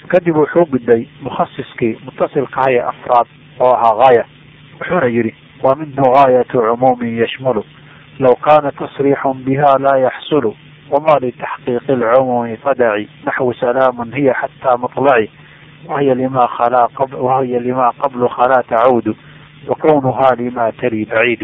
kadib wuxuu gudbay mukhasiskii mutasilkaha ee afraad oo ahaa gaaya wuxuuna yidhi wa minhu gaayatu cumuumin yashmulu low kaana tasriixun biha laa yaxsulu wama litaxqiiqi lcumuumi fadaci naxwu salaamun hiya xataa maطlaci wahiya lima khalaa wahiya lima qablu khalaa tacuudu wakownuha lima tali baciidu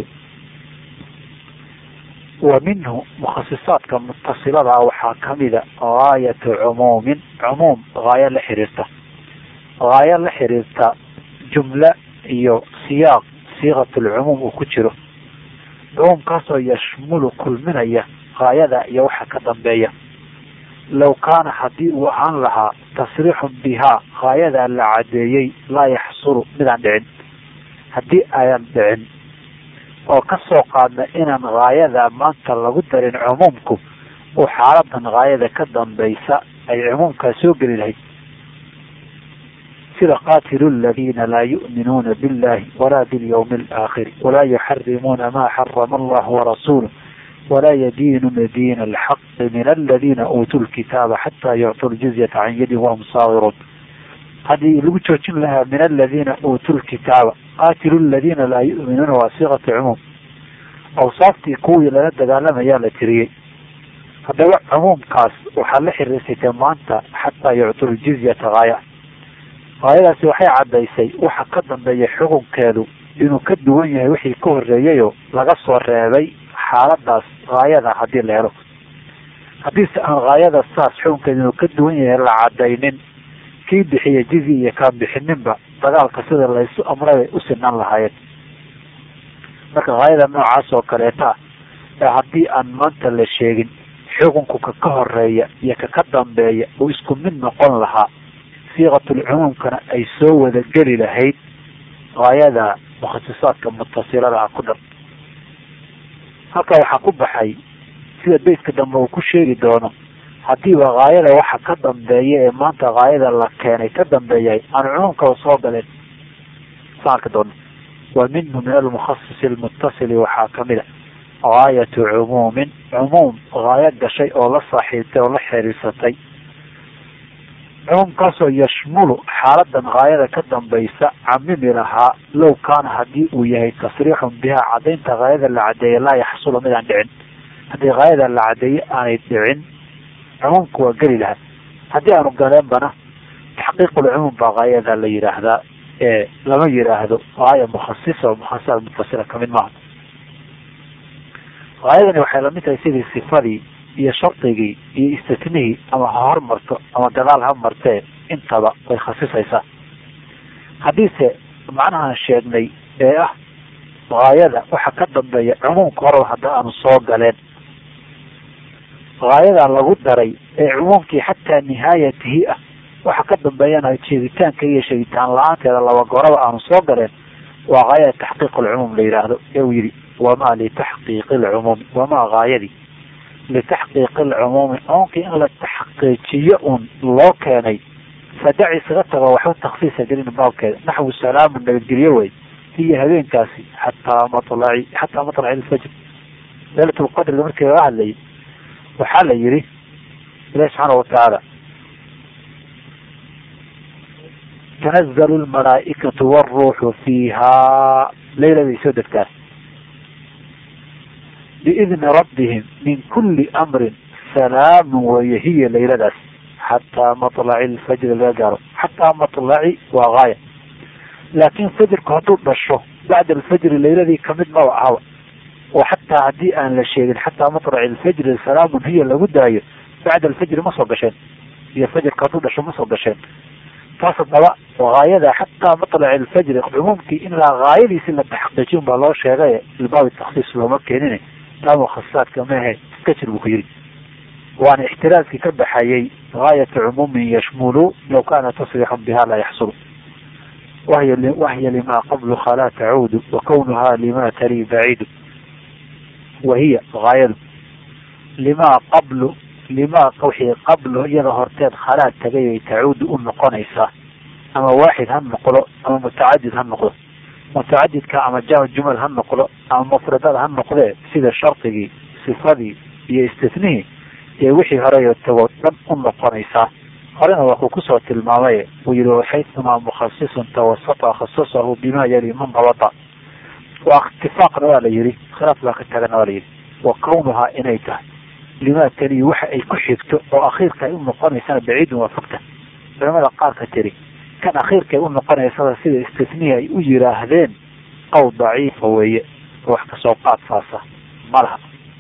wa minhu mukhasisaadka mutasiladaa waxaa kamida gaayatu cumuumin cumuum gaayo la xiriirta gaayo la xiriirta jumla iyo siyaaq siiqat lcumuum uu ku jiro cumuumkaasoo yashmulu kulminaya gaayada iyo waxa ka dambeeya low kaana haddii uu ahaan lahaa tasriixun bihaa gaayadaa la cadeeyey laa yaxsulu midaan dhicin haddii ayaan dhicin oo ka soo qaadna inaan gaayada maanta lagu darin cumuumku oo xaaladan gaayada ka dambaysa ay cumuumkaa soo geli lahayd sida qaatilu ladiina laa yu'minuuna billahi walaa bilyawmi alaakhiri walaa yuxarimuuna maa xarama allahu warasuuluh walaa yadiinuuna diina alxaqi min aladiina uutuu lkitaaba xataa yuctuu ljizyata can yadin wahum saagiruun haddii lagu joojin lahaa min aladiina uutuu lkitaaba qaatilu ladiina laa yu'minuuna waa siiqatu cumuum awsaaftii kuwii lala dagaalamayaa la tiriyey haddaba cumuumkaas waxaa la xiriirsatay maanta xataa yuctuu ljizyata gaaya gaayadaasi waxay caddaysay waxa ka dambeeya xukunkeedu inuu ka duwan yahay wixii ka horreeyayoo laga soo reebay xaaladaas gaayada haddii la helo haddiise aan gaayada saas xukunkeedu inuu ka duwan yahay la cadaynin kii bixiya jizi iyo kaan bixininba dagaalka sida laysu amray bay u sinaan lahaayeen marka gaayada noocaas oo kaleeta ah ee haddii aan maanta la sheegin xukunku ka ka horeeya iyo ka ka dambeeya uu isku mid noqon lahaa siiqatulcumuumkana ay soo wada geli lahayd gaayada mukhasisaadka mutasilada ah ku dhan halkaa waxaa ku baxay sida beytka dambe uu ku sheegi doono haddiiba gaayada waxa ka dambeeya ee maanta gaayada la keenay ka dambeeyahay aan cumuumkaba soo galeen saan arki doono wa minhu min almukhasisi almutasili waxaa kamid a gaayatu cumuumin cumuum gaayo gashay oo la saaxiibtay oo la xiriirsatay cumuumkaasoo yashmulu xaaladan gaayada ka dambaysa camimi lahaa low kaana haddii uu yahay tasriixun bihaa cadaynta gaayada la cadeeye laa yaxsulu midaan dhicin haddii gaayada la cadeeye aanay dhicin cumuumka waa geli lahaa haddii aanu galeenbana taxqiiqulcumuum baa gaayada la yidhaahdaa ee lama yidhaahdo gaaya mukhasisa oo mukhasisa mutasila kamid maaha gaayadani waxay lamid tahay sidii sifadii iyo shardigii iyo istisnihii ama ha hormarto ama gadaal ha martee intaba way khasisaysaa haddiise macnahaan sheegnay ee ah gaayada waxa ka dambeeya cumuumka horeba hadda aanu soo galeen gaayadaa lagu daray ee cumuumkii xataa nihaayatihi ah waxa ka dambeeyana sheegitaanka iyo sheegitaan la-aanteeda laba goraba aanu soo galeen waa gaayada taxqiiq alcumuum la yidhaahdo ee uu yidhi wamaa litaxqiiqi alcumuumi wamaa gaayadii litaxqiiqi alcumuumi cumuumkii in la taxqiijiyo un loo keenay fadaci isaga tago waxba taksiisa gelin baabkeeda naxwu salaamu nabadgelyo wey hiyo habeenkaasi xataa malaci xataa matlaci ilfajr leylat lqadriga markii laga hadlayay waxaa la yihi ilahi subxaana watacaala tanazalu lmalaa'ikatu wاruuxu fiiha leyladay soo degtaan biidni rabbihim min kuli amrin salaamu weye hiya layladaas xataa maطlaci lfajri laga gaaro xataa maطlaci waa gaaya laakin fajrku hadduu dhasho bacda alfajri layladii kamid maba ahaba oo xataa haddii aan la sheegin xataa maطlaci lfajri salaamun hiya lagu daayo bacda alfajri ma soo gasheen iyo fajrka hadduu dhasho ma soo gasheen taas haddaba gaayada xataa maطlaci lfajri cumuumkii in la gaayadiisi la taxqiijin baa loo sheegay ilbaabi taksiis looma keenin taa mukhasasaadka mehe iska jir buu ku yidhi waana ixtiraaskii ka baxayay gaayata cumuumin yashmulu law kana tasrixun biha laa yaxsulu wahiy wahiya lima qablu khalaa tacuudu wa kawnuha lima tali baciidu wahiya gaayadu lima qablu lima wixii qablu iyada horteed khalaa tagay ay tacuudu u noqonaysaa ama waaxid ha noqdo ama mutacadid ha noqdo mutacadidka ama jam jumal ha noqdo ama mufradada ha noqdee sida shardigii sifadii iyo istisnihii iyo wixii horeyo tagoo dhan u noqonaysaa horena wakuu kusoo tilmaamay uu yihi waxaytumaa mukhasisun tawasata khasasahu bima yali man dabata waa itifaaqna waa la yihi khilaaf baa ka tagana waa la yihi wa kawnuhaa inay tahay limaa taliyi waxa ay ku xigto oo akhiirka ay u noqonaysana baciidun waa fogta culamada qaarka tiri kan akhiirka ay u noqonaysada sida istisniya ay u yiraahdeen qowl daciifa weeye wax kasoo qaad saasa malaha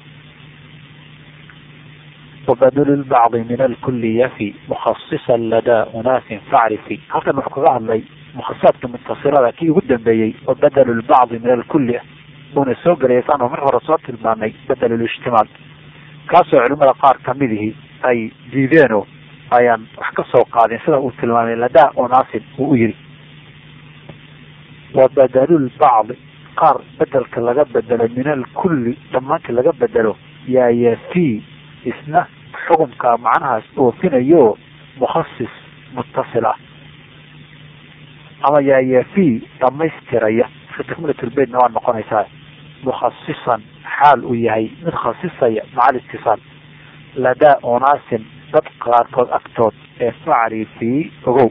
wabadlu lbacdi min alkuli yafi mukhasisan ladaa unaasin facrifi halkan wuxuu kaga hadlay mukhasaadka muntasirada kii ugu dambeeyey oo badelu lbacdi min alkuli ah uuna soo gelaya saanu mar hore soo tilmaanay badel lijtimaal kaasoo culimada qaar kamidihii ay diideenoo ayaan wax ka soo qaadin sida uu tilmaamay ladaa unaasin uu u yiri wa badalulbacdi qaar bedelka laga bedelo min alkulli dhammaantii laga bedelo yaa yafi isna xukumka macnahaas oofinayo mukhasis muttasil ah ama yaa yafi dhamaystiraya iska takmilatulbeytna waa noqonaysaa mukhasisan xaal uu yahay mid khasisaya maca alistisaal ladaa unaasin dad qaarkood agtood ee facri fii ogow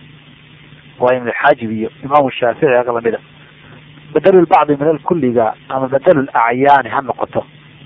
waa ibnulxaajib iyo imaamu shaafici aga lamida badalulbacdi min alkulliga ama badalulacyaani ha noqoto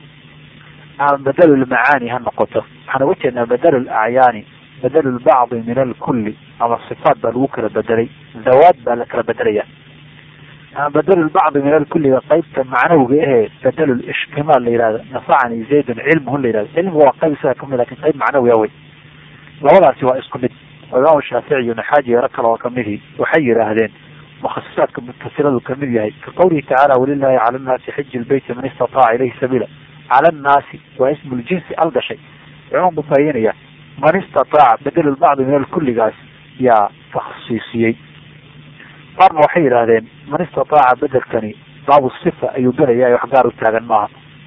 ama badalulmacaani ha noqoto waxaan uga jeednaa badalulacyaani badalulbacdi min alkulli ama sifaat baa lagu kala bedelay dawaad baa la kala bedelaya ama badalulbacdi min alkulliga qaybta macnawga ahee badalulishtimaal la yihahdo nafacani zaydun cilmuhu la yihahdo cilmiga waa qayb isaga kamid lakin qayb macnawiya wey labadaasi waa isku mid oo imaamu shaafici iyo naxaaji yaro kale oo kamidii waxay yidhaahdeen mukhasisaadka mutasiladu kamid yahay ka qawlihi tacaala walilahi cala nnaasi xiji lbeyti man istataaca ilayhi sabiila cala annaasi waa ismu ljinsi al gashay cumuum buu faahidinaya man istataaca badalulbacdi min alkulligaas yaa takhsiisiyey qaarna waxay yidhaahdeen man istataaca bedelkani baabu sifa ayuu gelaya wax gaar u taagan maaha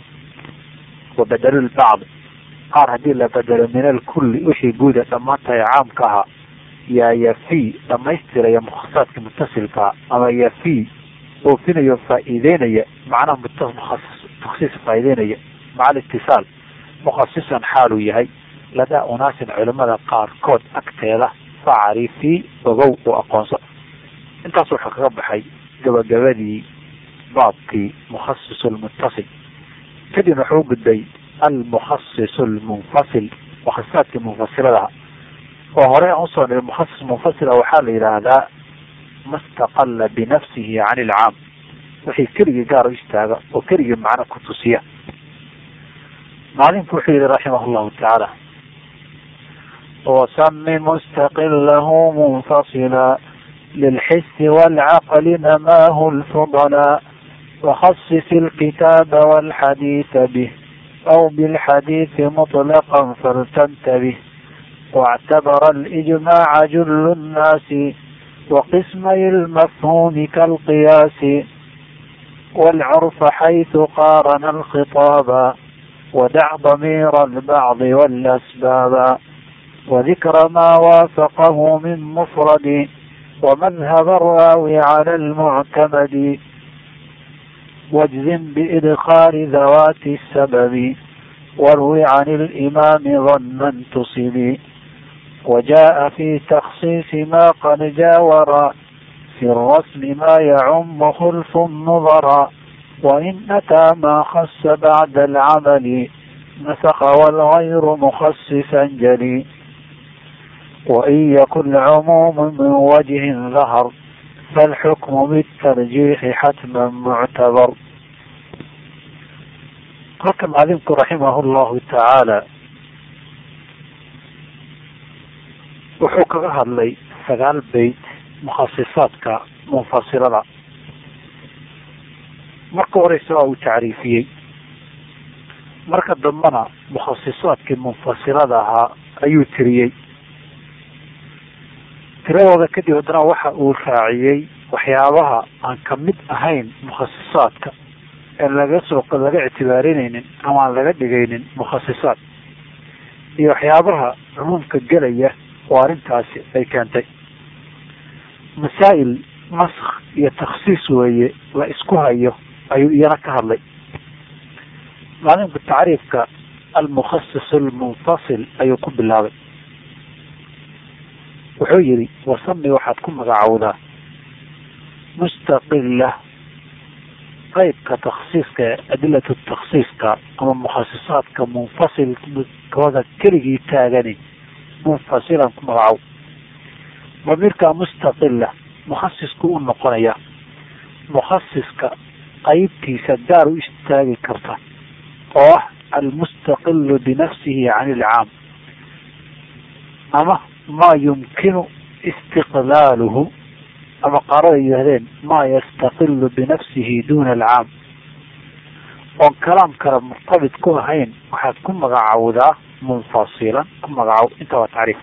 wa badalulbacdi qaar haddii la bedelo min alkulli wixii guuda dhammaantahay caamka ahaa yaa yafi dhamaystiraya mukhasaadka mutasilkaa ama yafi oofinayo faa'iideynaya macnaha mutasis taksiis faa'iideynaya maca alitisaal mukhasisan xaaluu yahay ladaa unaasin culimada qaarkood agteeda facrifi ogow oo aqoonso intaas wuxuu kaga baxay gabagabadii baabkii mukhasis lmuttasil kadibna wuxuu gudbay almukhasis lmunfasil mukhasaadkii munfasiladaha oo hore aan usoo niri mukhasis munfasila waxaa la yidhaahdaa ma staqala binafsihi can ilcaam wixii keligii gaar u istaaga oo keligii macno ku tusiya maalinku wuxuu yihi raximah llahu tacaala wasami mustaqilahu munfasila للحس والعقل نماه الفضلاء وخصص الكتاب والحديث به أو بالحديث مطلقا فلتنتبه واعتبر الإجماع جل الناس وقسمي المفهوم كالقياس والعرف حيث قارن الخطاب ودع ضمير البعض والأسباب وذكر ما وافقه من مفرد ومذهب الراوي على المعتمد واجزم بإدخال ذوات السبب واروي عن الإمام ظنا تصب وجاء في تخصيص ما قد جاور في الرسم ما يعم خلف النظر وإن أتى ما خص بعد العمل نسخ والغير مخصصا جلي وإن يكن عموم من وجه ظهر فالحكم بالترجيح حتما معتبر halka maclimku raximah llahu tacaala wuxuu kaga hadlay sagaal beyt mukhasisaadka munfasilada marka horeysa waa uu tacriifiyey marka dambena mukhasisaadkii munfasilada ahaa ayuu tiriyey tiradooda kadib haddana waxa uu raaciyey waxyaabaha aan kamid ahayn mukhasisaadka ee laga soo laga ictibaarinaynin ama aan laga dhigaynin mukhasisaad iyo waxyaabaha cumuumka gelaya oo arrintaasi ay keentay masaa'il naskh iyo takhsiis weeye la isku hayo ayuu iyana ka hadlay maalimka tacriifka almukhasis almunfasil ayuu ku bilaabay wuxuu yidhi wasami waxaad ku magacowdaa mustaqila qeybka taksiiska ee adilatu taksiiska ama mukhasisaadka munfasilkooda keligii taagani munfasilan ku magacow damiirka mustaqila mukhasisku u noqonaya mukhasiska qeybtiisa gaar u istaagi karta oo ah almustaqilu binafsihi can ilcaam ama maa yumkinu istiqlaaluhu ama qaarada yidhahdeen maa yastaqilu binafsihi duna alcaam oon kalaam kale murtabit ku ahayn waxaad ku magacowdaa munfasilan ku magacow inta waa tacriif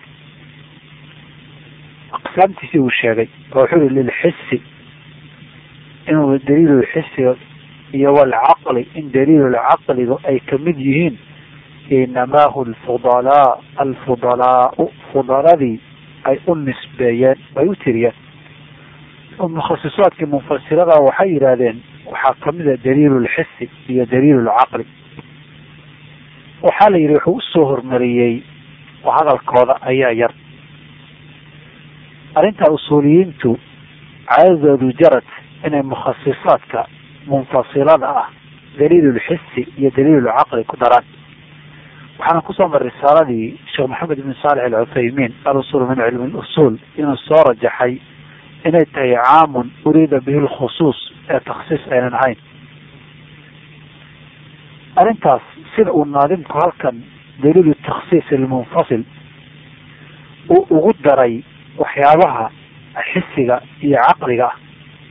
aqsaamtiisii uu sheegay oo wuxuu yihi lilxisi inuu daliilulxisiga iyo walcaqli in daliilulcaqligu ay kamid yihiin inamaahu lfudalaa alfudalaau fudaladii ay u nisbeeyeen ay u tiriyeen mukhasisaadkii munfasilada waxay yidhaahdeen waxaa kamida daliilulxisi iyo daliilulcaqli waxaa la yidhi wuxuu usoo hormariyey hadalkooda ayaa yar arrinta usuuliyiintu caadadoodu jarad inay mukhasisaadka munfasilada ah daliilulxisi iyo daliilulcaqli ku daraan waxaana kusoo maray risaaladii sheekh maxamed ibn saalex alcuthaymiin alusul min cilmi lusuul inuu soo rajaxay inay tahay caamun uriida bihi lkhusuus ee taksiis aynan ahayn arrintaas sida uu naadimku halkan daliilu taksiis ilmunfasil uu ugu daray waxyaabaha xisiga iyo caqliga ah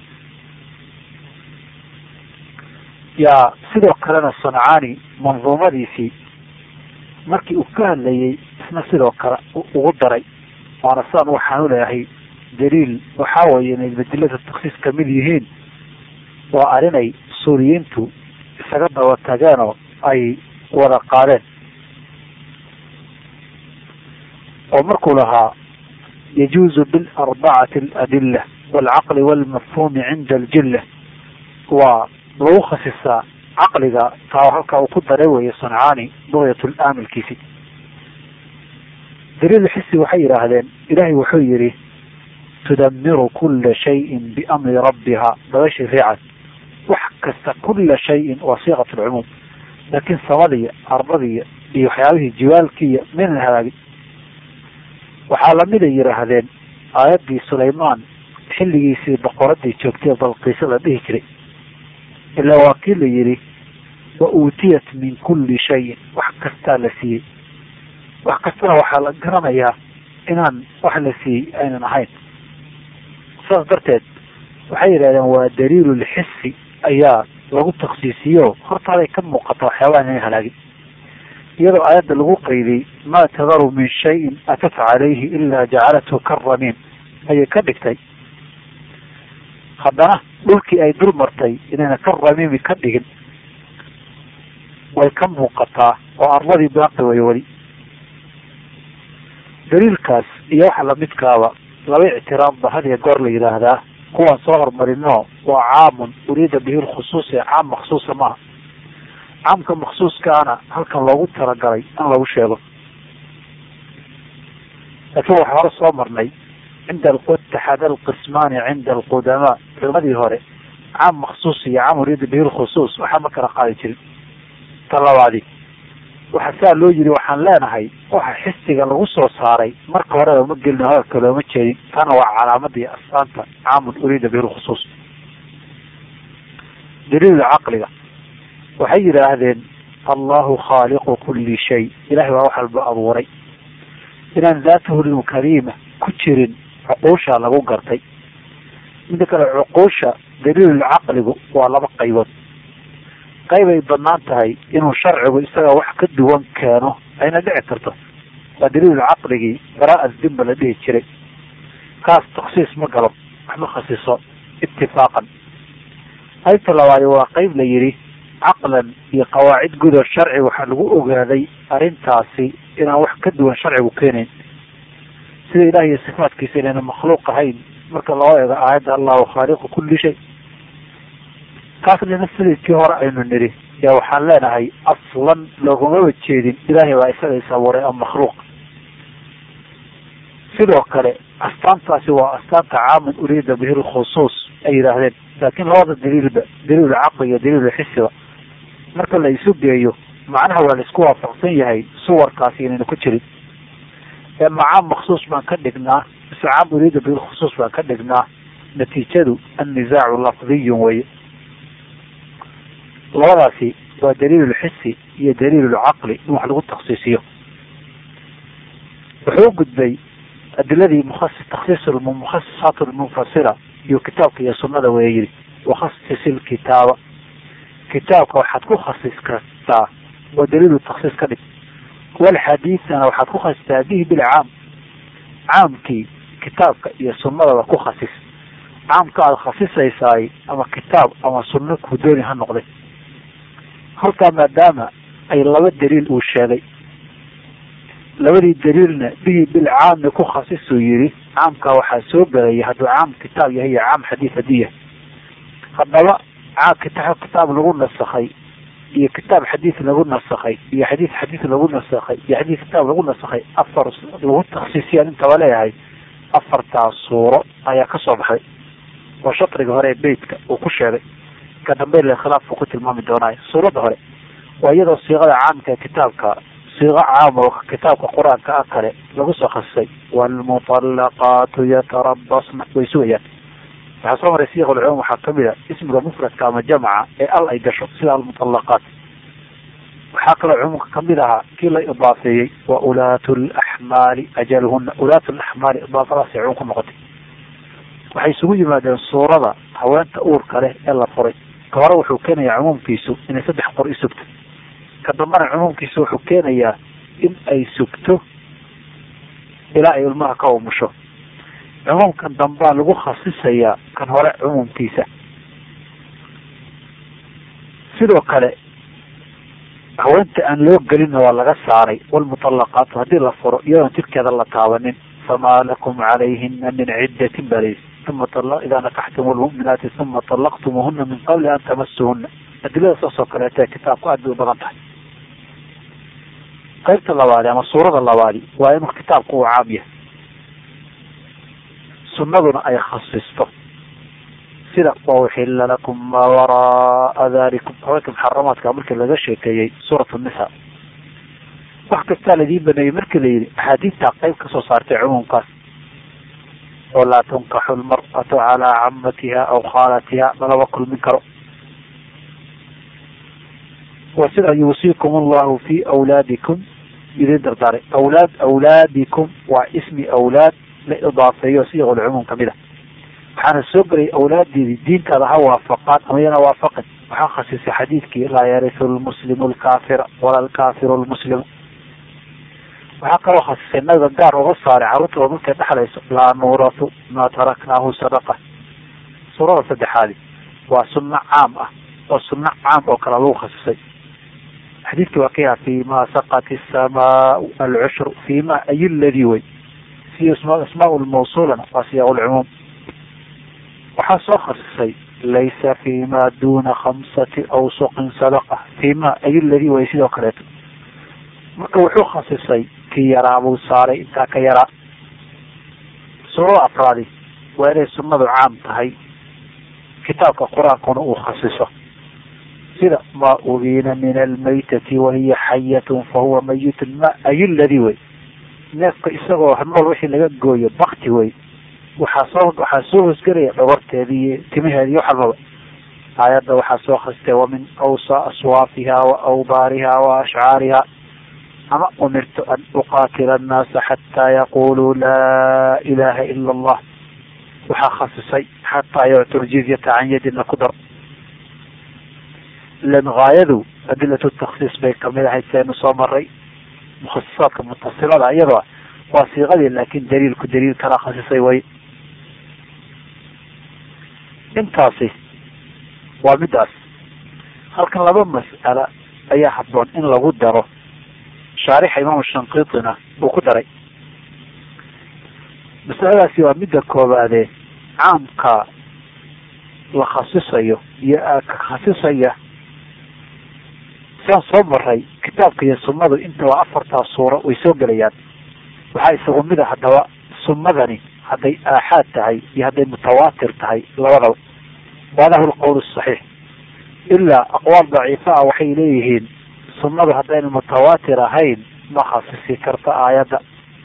yaa sidoo kalena sancaani manduumadiisii markii uu ka hadlayay isna sidoo kale ugu daray waana sidaan waxaan u leeyahay daliil waxaa weeye inay badilada taksiis kamid yihiin waa arrinay suuriyiintu isaga daba tageenoo ay wada qaadeen oo markuu lahaa yajuuzu bilarbacati aladila waalcaqli waalmafhuumi cinda aljilla waa lagu khasisaa caqliga taa halkaa uu ku daray weeye sancaani bugyat laamilkiisi daliil xisi waxay yidhaahdeen ilaahay wuxuu yidhi tudamiru kula shayin biamri rabbiha dabashi riicad wax kasta kula shayin waa siiqat lcumuum laakiin samadiya ardadiya iyo waxyaabihii jiwaalkiiya maynan hagaagin waxaa lamid ay yidhaahdeen aayaddii sulaymaan xilligiisii boqoradii joogtay balqiisa la dhihi jiray ilaa waa kii la yidhi wa uutiyat min kulli shayin wax kastaa la siiyey wax kastana waxaa la garanayaa inaan wax la siiyey aynan ahayn saas darteed waxay yidhahdeen waa daliilulxisi ayaa lagu taksiisiyo hortaaday ka muuqata waxyaabahan inay halaagin iyadoo aayadda lagu qaydiyey maa tadaru min shayin atat calayhi ilaa jacalathu karamiim ayay ka dhigtay haddana dhulkii ay dul martay inayna ka ramiimi ka dhigin way ka muuqataa oo arladii baaqi way weli daliilkaas iyo waxa lamidkaaba laba ictiraafba hadiya goor la yidhaahdaa kuwaan soo hormarino waa caamun uriida bihi lkhusuus ee caam maksuusa maaha caamka maksuuskaana halkan loogu talagalay in lagu sheego laakiin waxaa hore soo marnay cinda taxada alqismaani cinda alqudamaa culimadii hore caam maksuus iyo caam uriida bihi lkhusuus waxaa ma kala qaadi jirin ta labaadi waxa saa loo yiri waxaan leenahay waxa xisiga lagu soo saaray marka hore looma gelin hadalka looma jeedin tana waa calaamadii astaanta caamun uriida bihi lkhusuus daliil caqliga waxay yidhaahdeen allahu khaaliqu kuli shay ilahay waa wax walba abuuray inaan daatahu lkariima ku jirin cuquusha lagu gartay mida kale cuquusha daliilulcaqligu waa laba qaybood qaybay banaan tahay inuu sharcigu isaga wax ka duwan keeno ayna dhici karto waa daliilul caqligii baraa dimba la dhihi jiray kaas taksiis ma galo wax ma khasiso itifaaqan qaybta labaadi waa qayb la yidhi caqlan iyo qawaacid gudo sharci waxaa lagu ogaaday arrintaasi inaan wax ka duwan sharcigu keenayn sida ilaah iyo sifaatkiisa inayna makhluuq ahayn marka loo eego aayadda allahu khaaliqu kulli shay kaasna sidikii hore aynu nidhi yaa waxaan leenahay aslan loogumaba jeedin ilaahay baa isaga is abuuray ama makhluuq sidoo kale astaantaasi waa astaanta caaman uriida bihi lkhusuus ay yidhaahdeen laakiin labada daliilba daliilu caqli iyo daliilu xisiba marka la isu geeyo macnaha waa la isku waafaqsan yahay suwarkaasi inaynu ku jirin ee macaam maksuus baan ka dhignaa mise caam uriida bihi lkhusuus baan ka dhignaa natiijadu annisaacu lafdiyun weye labadaasi waa daliilulxisi iyo daliilulcaqli in wax lagu taksiisiyo wuxuu u gudbay adiladii mukhasi taksiis mukhasisaat lmunfasila iyo kitaabka iyo sunada waya yidhi wakhasis ilkitaaba kitaabka waxaad ku khasis kartaa waa daliilu taksiis ka dhig walxadiidana waxaad ku khasistaa bihi bilcaam caamkii kitaabka iyo sunadaba ku khasis caamka aada khasisaysaay ama kitaab ama sunno ku dooni ha noqday halkaa maadaama ay laba daliil uu sheegay labadii daliilna bihi bilcaami ku khasisuu yidhi caamkaa waxaa soo gelaya hadduu caam kitaab yahay iyo caam xadiid haddii yahay haddaba kitaab kitaab lagu nasakhay iyo kitaab xadiid lagu nasakhay iyo xadiid xadiid lagu nasakhay iyo xadiid kitaab lagu nasakhay afar lagu taksiisiyaan intaba leeyahay afartaas suuro ayaa ka soo baxday oo shatriga hore ee beytka uu ku sheegay ka dambe le khilaafku ku tilmaami doonaayo suuradda hore waa iyadoo siiqada caamka ee kitaabka siiqo caam oo kitaabka qur-aanka ah kale lagu soo khasisay waalmuطallaqaatu yatarabasna way sugayaan waxaa soo maray siiq ulcumuum waxaa kamid a ismiga mufradka ama jamca ee al ay gasho sida almuطallaqaat waxaa kaloo cumuumka kamid ahaa kii la idaafeeyey wa ulaatu laxmaali ajaluhuna ulaatu laxmaali idaafadaas cumuum ku noqotay waxay isugu yimaadeen suurada haweenta uurka leh ee la furay ka hore wuxuu keenayaa cumuumkiisu inay saddex qor i sugto ka dambana cumuumkiisu wuxuu keenayaa in ay sugto ilaa ay ilmaha ka umusho cumuumkan dambaa lagu khasisayaa kan hore cumuumkiisa sidoo kale haweenta aan loo gelinna waa laga saaray walmuطallaqaatu haddii la furo iyadoon jidkeeda la taabanin famaa lakum calayhina min ciddatin balays uma idaa nakaxtum lmuminaati uma طalaqtumuhuna min qabli an tamasuhuna adilada saas oo kaleeta kitaabku aad bay u badan tahay qaybta labaadi ama suurada labaadi waa inuu kitaabku uu caam yahay sunnaduna ay khasisto sida wauxila lakum maa waraaa dalikum haweenka muxaramaadka markii laga sheekeeyey suurat nisa wax kastaa ladiin baneeyey markii la yidhi axaadiidtaa qayb kasoo saartay cumuumkaas oo laa tunkaxu lmar'atu calaa camatiha aw khaalatiha lalaba kulmin karo wa sida yuusiikum allahu fi awlaadikum idin dardaaray awlaad awlaadikum waa ismi awlaad la idaafeeyo siiqulcumuum kamid a waxaana soo gelay awlaadeedii diintaada ha waafaqaan ama yana waafaqin waxaa khasisay xadiidkii laa yarisu lmuslimu lkaafira wala alkaafiru lmuslimu waxaa kaloo khasisay nabiga gaar uga saaray carruurtooda markay dhexlayso laa nuuratu maa taraknaahu sadaqa suurada saddexaadi waa sunno caam ah oo sunno caam oo kale lagu khasisay xadiidkii waa ka yaha fi ma saqat isamaau alcushru fi ma ay ladii wey si asmaa lmawsulana waa siyaaq lcumuum waxaa soo khasisay laysa fi ma duna khamsati awsuqin sadaqa fi ma ay ladii way sidoo kaleeto marka wuxuu khasisay kii yaraa buu saaray intaa ka yaraa suurada afraadi waa inay sunnadu caam tahay kitaabka qur-aankuna uu khasiso sida ma ubiina min almaytati wahiya xayatun fahuwa mayitun ma ay ladii wey neefka isagoo nool wixii laga gooyo bakti wey waxaa soo waxaa soo hosgelaya dhabarteedi iyo timaheedi iyo waxalbaba aayadda waxaa soo khastay wamin awsa aswaafiha wa awbaariha wa ashcaariha ama umirtu an uqaatila annaasa xataa yaquluu laa ilaha ila allah waxaa khasisay xataa yuctu ljizyata can yadina ku dar ilan gaayadu adilatu taksiis bay kamid ahayd seenu soo maray mukhasisaadka mutasilada iyadoo waa siiqadii laakin daliilku daliil kala khasisay way intaasi waa midaas halkan laba mas'ala ayaa habboon in lagu daro shaarixa imaamu shankiitina uu ku daray masaladaasi waa midda koobaadee caamka la khasisayo iyo ka khasisaya siaan soo maray kitaabka iyo sunnadu intaba afartaas suuro way soo gelayaan waxaa isagu mida haddaba sunnadani hadday aaxaad tahay iyo hadday mutawaatir tahay labadaba waadahu lqowl saxiix ilaa aqwaal daciifa ah waxay leeyihiin sunnadu haddayna mutawaatir ahayn ma khasisi karta aayadda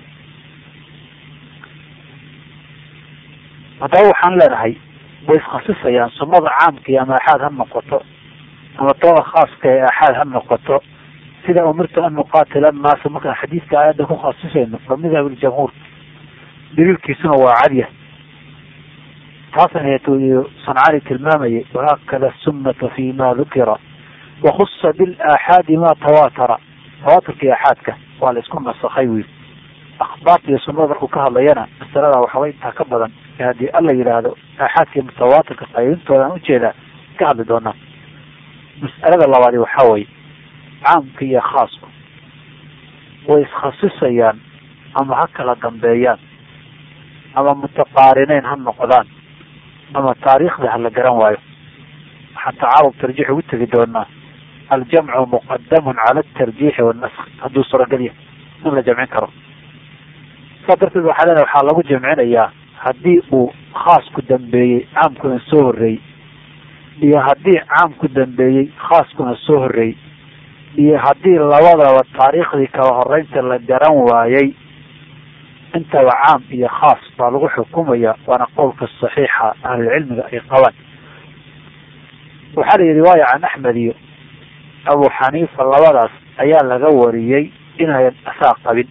haddaba waxaan leenahay way iskhasisayaan sunnada caamkii ama aaxaad ha noqoto ama tooda khaaska ee aaxaad ha noqoto sida umirtu an nuqaatila annaasa markaan xadiidka aayadda ku khasisayno fa madhab iljamhuur daliilkiisuna waa cadya taasna sancaani tilmaamayay wahaakada sunnata fi ma dukira wakhusa bilaaxaadi ma tawaatara tawaaturka aaxaadka waa la isku nasakhay wiil akhbaarta iyo sunnada markuu ka hadlayana masalada waxaba intaa ka badan ee haddii alla yidhaahdo aaxaadka mutawaatirka qaybintoodan ujeedaa ka hadli doonaa mas'alada labaadi waxaa weye caamka iyo khaasku way iskhasisayaan ama ha kala dambeeyaan ama mutaqaarineyn ha noqdaan ama taariikhda ha la garan waayo waxaan tacaarub tarjiix ugu tegi doonaa aljamcu muqadamun cala atarjiixi wanask hadduu suuragal yahay in la jamcin karo saa darteed waxaa leedahay waxaa lagu jamcinayaa haddii uu khaasku dambeeyey caamkuna soo horreeyey iyo haddii caamku dambeeyey khaaskuna soo horreeyey iyo haddii labadaba taariikhdii kala horeynta la garan waayey intaba caam iyo khaas baa lagu xukumaya waana qowlka saxiixa ahlulcilmiga ay qabaan waxaa la yidhi waayo can axmed iyo abu xaniifa labadaas ayaa laga wariyey inayan asaa qabin